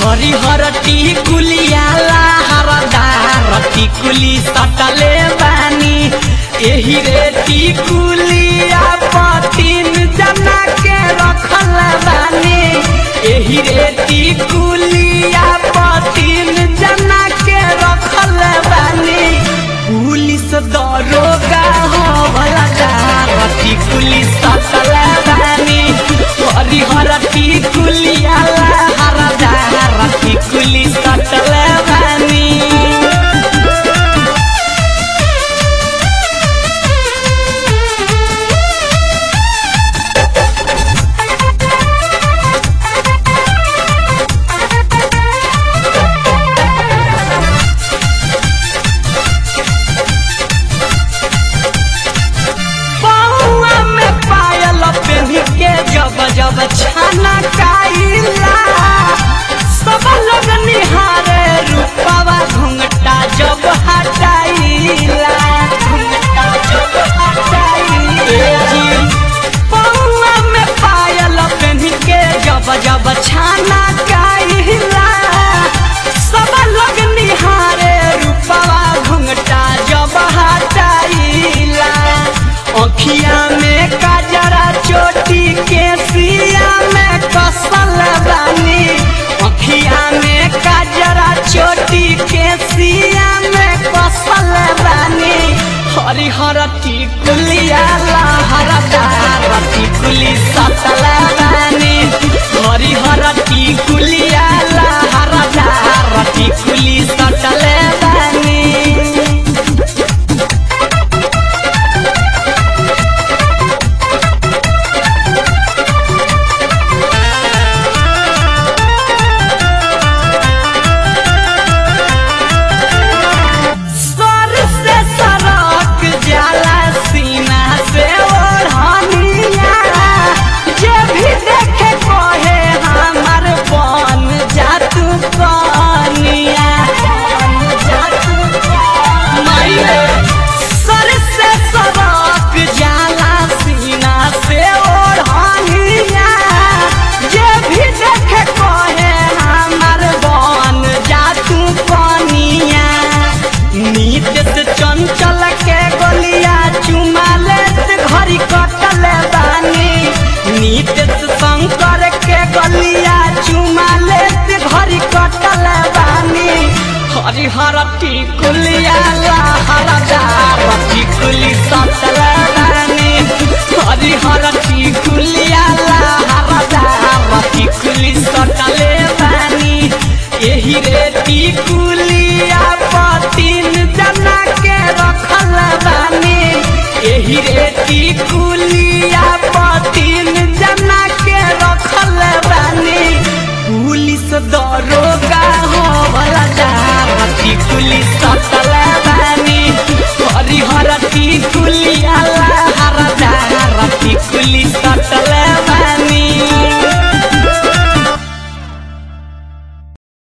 हरिहर टिकुलियाला हरदार टिकुली सटले बानी एही रे टिकुलिया पतिन जना के रखल बानी एही रे टिकुलिया पतिन जना के रखल बानी पुलिस दरोगा हो भला टिकुली सटल बानी हरिहर टिकुलियाला हरदार टिकुली सटल बानी पौआ में पायल पेन्ही के जब जब छाना काइला सब लोग निहारे रूपवा घुंघटा जब हटाइला घुंघटा जब हटाइला पौआ में पायल पेन्ही के जब जब छाना काइला सब लोग निहारे रूपवा घुंघटा जब हटाइला अखिया में काजरा चोटी के सिया में कसल बानी अखिया में काजरा चोटी के सिया में कसल बानी हरिहर टिकुलिया लहरदार टिकुली सतल बानी हरिहर टिकुलिया लहरदार टिकुली सतल बानी सर से सरक जाला सीना से ओढ़निया जे भी देखे कहे हमर बन जा तू कनिया बन जा तू कनिया। सर से सरक जाला सीना से ओढ़निया जे भी देखे कहे हमर बन जा तू कनिया नीत से चंचल के गोलिया चुमा लेत घड़ी कटल बानी नीत से शंकर के गोलिया चुमा लेत घड़ी कटल बानी हरिहर टिकुलिया लहरदार टिकुली सटल बानी हरिहर टिकुलिया लहरदार टिकुली सटल बानी एही रे टिकुलिया पतिन जना के रखल बानी एही रे टिकुलिया पतिन जना के रखल बानी पुलिस दरोगा हो भला जार टिकुली सटल बानी हरिहर टिकुलिया ला